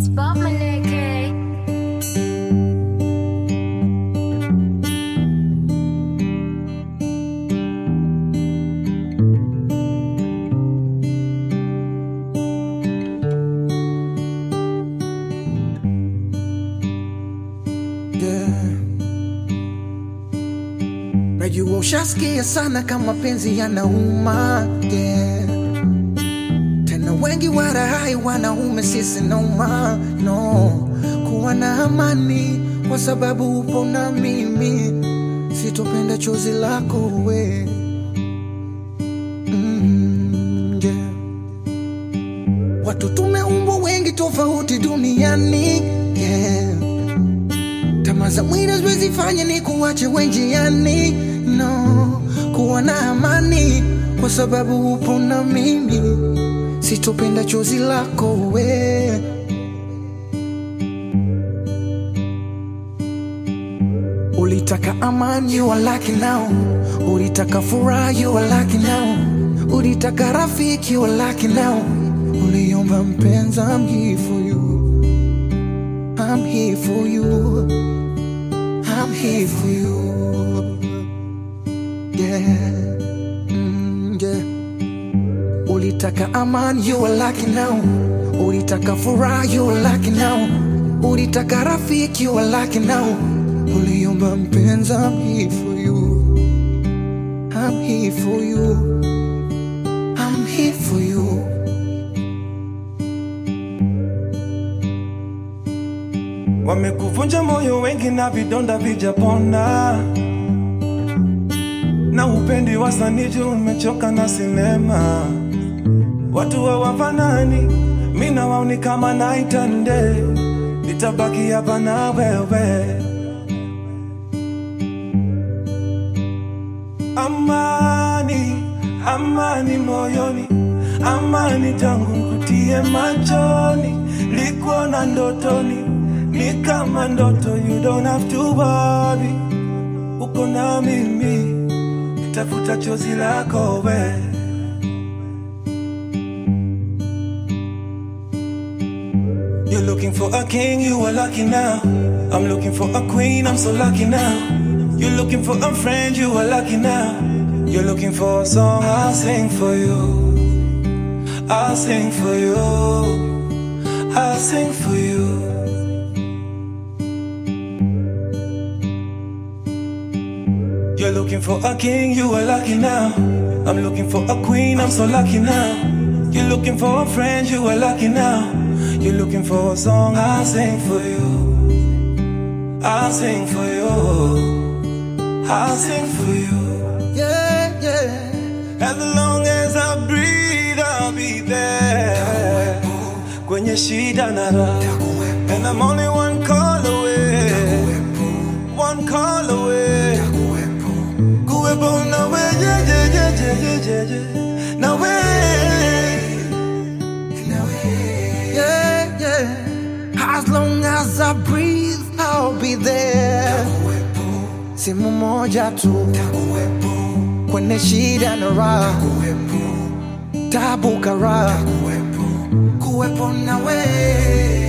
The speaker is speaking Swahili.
It's Bob Maneke. Yeah. Najua ushasikia sana kama penzi yanauma yeah. Tena wengi warahai wanaume sisi noma no kuwa na amani kwa sababu upo na mimi sitopenda chozi lako we mm, yeah. Watu tumeumbwa wengi tofauti duniani yeah. Tamaa za mwili haziwezi fanya ni kuwache wenjiani, no. Kuwa na amani kwa sababu upo na mimi, sitopenda chozi lako we. Ulitaka amani, you are lucky now. Ulitaka furaha, you are lucky now. Ulitaka rafiki, you are lucky now. Uliomba mpenzi, I'm here for you. I'm here for you. I'm here for you. Yeah. Mm, yeah. Ulitaka amani, you are lucky now. Ulitaka furaha, you are lucky now. Ulitaka rafiki, you are lucky now. Uliomba mpenzi, I'm here for you. I'm here for you. I'm here for you. Wamekuvunja moyo wengi na vidonda vijapona, na upendi wasaniji, umechoka na sinema. Watu hawafanani, mi na wao ni kama night and day. Nitabaki hapa na wewe. Amani, amani moyoni, amani tangu nkutie machoni, likuona ndotoni, ni kama ndoto, you don't have to worry. Uko na mimi, nitafuta chozi lako we. You're looking for a king, you are lucky now. I'm looking for a queen, I'm so lucky now. You're looking for a friend, you are lucky now. You're looking for a song, I'll sing for you. I'll sing for you. I'll sing for you. You're looking for a king, you are lucky now. I'm looking for a queen, I'm so lucky now. You're looking for a friend, you are lucky now. You're looking for a song, I'll sing for you. I'll sing for you. I'll sing for you. Yeah, yeah. As long as I breathe, I'll be there. Kwenye shida na raha. And I'm only one call away. One call away. Kuwepo na we, yeah, yeah, yeah, yeah, yeah, yeah, yeah. Na we. Yeah, yeah. As long as I breathe, I'll be there. Simu moja tu kwenye shida na raha, tabu kara, kuwepo na we